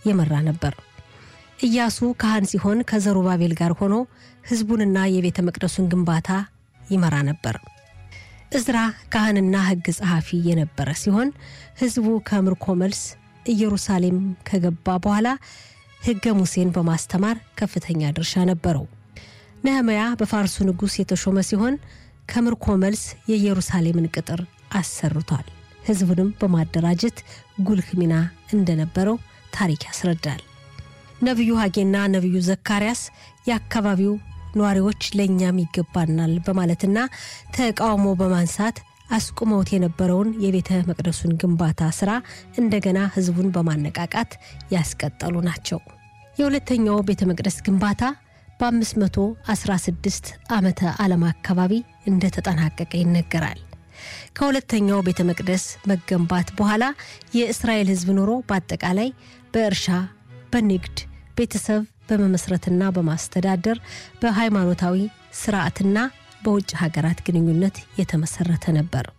የመራ ነበር። ኢያሱ ካህን ሲሆን ከዘሩባቤል ጋር ሆኖ ሕዝቡንና የቤተ መቅደሱን ግንባታ ይመራ ነበር። እዝራ ካህንና ሕግ ጸሐፊ የነበረ ሲሆን ሕዝቡ ከምርኮ መልስ ኢየሩሳሌም ከገባ በኋላ ሕገ ሙሴን በማስተማር ከፍተኛ ድርሻ ነበረው። ነህምያ በፋርሱ ንጉሥ የተሾመ ሲሆን ከምርኮ መልስ የኢየሩሳሌምን ቅጥር አሰርቷል። ሕዝቡንም በማደራጀት ጉልህ ሚና እንደነበረው ታሪክ ያስረዳል። ነቢዩ ሐጌና ነቢዩ ዘካርያስ የአካባቢው ነዋሪዎች ለእኛም ይገባናል በማለትና ተቃውሞ በማንሳት አስቁመውት የነበረውን የቤተ መቅደሱን ግንባታ ስራ እንደገና ህዝቡን በማነቃቃት ያስቀጠሉ ናቸው። የሁለተኛው ቤተ መቅደስ ግንባታ በ516 ዓመተ ዓለም አካባቢ እንደተጠናቀቀ ይነገራል። ከሁለተኛው ቤተ መቅደስ መገንባት በኋላ የእስራኤል ህዝብ ኑሮ በአጠቃላይ በእርሻ፣ በንግድ፣ ቤተሰብ በመመስረትና በማስተዳደር በሃይማኖታዊ ስርዓትና በውጭ ሀገራት ግንኙነት የተመሰረተ ነበር።